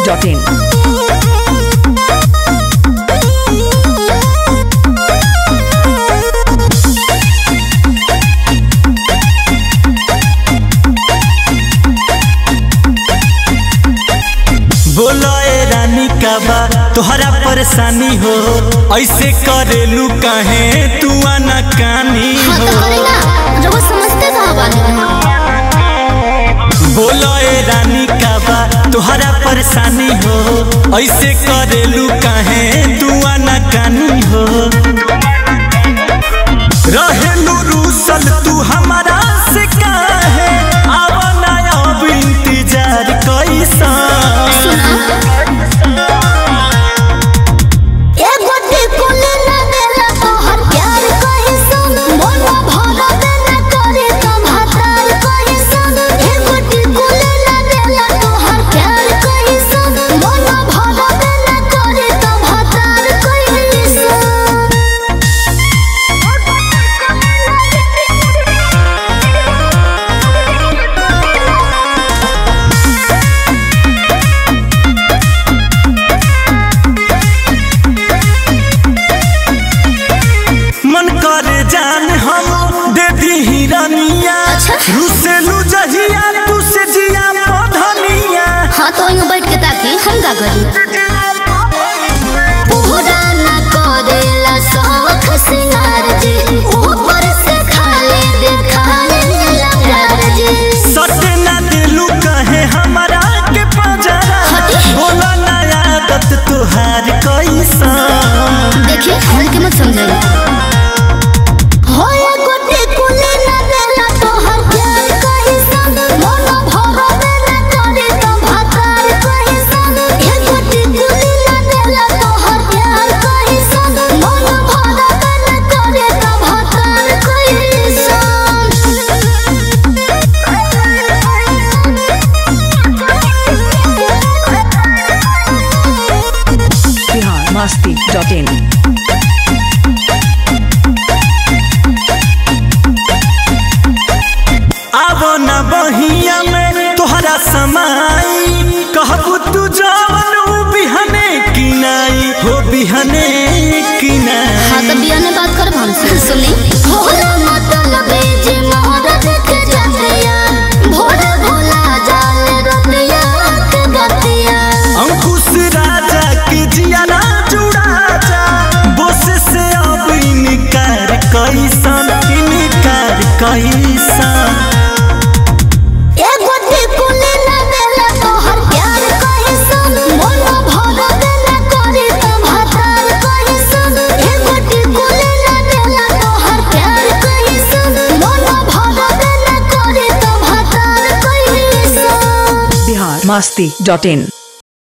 masti.in. बोलो ए रानी का बा तोहरा परेशानी हो ऐसे करेलू काहे तू आना कानी हाँ हो तो करे ना रउआ समझते कहाँ बानी बोलो ए रानी का बा तोहरा परेशानी हो ऐसे करेलू काहे तू आना कानी हो रहेलू रूसल तू हमारा से काहे आवना अब इंतजार कैसा एगो टिकुली ना देला तोहर प्यार कहीं सुन मोला भरा देना करे तो भातार कहीं सुन एगो टिकुली ना देला तोहर प्यार कहीं सुन मोला भरा देना करे तो भातार कहीं सुन मन करे जान हम दे दी हिरनिया अच्छा। रुसेलू जहिया तू से जिया पधनिया हाँ तो यूं बैठ के ताकि हम का करी पूरा ना करेला शौख सिंगार जी ऊपर से खाली दिखाने लगा जी सटे ना दिलू कहे हमारा के पजरा हटी। बोला ना आदत तुहार कैसा देखिए हल्के मत समझाइए हो ये गोटे कुले ना देला तोहर प्यार कहीं संग मोला भरा देना करे तो भातार कहीं संग ये गोटे कुले ना देला तोहर प्यार कहीं संग मोला भरा देना करे तो भातार कहीं संग Bihar masti.in. आवो ना बहिया में तोहरा समाई कहबू तू जवन ऊ बिहने किनाई हो बिहने किनाई हाँ तो बिया ने बात कर हमसे सुनी भोला मतलब जे मोहर देख जातिया भोला भोला जाल रतिया के गतिया अंकुश राजा के जियाना जुड़ा जा बोस से अब इनकार कैसन इनकार कैसन एगो टिकुली ना देला तोहर प्यार कहीं सुन मोला भरा देना करे तो भातार कहीं सुन एगो टिकुली ना देला तोहर प्यार कहीं सुन मोला भरा देना करे तो भातार कहीं सुन Bihar masti.in.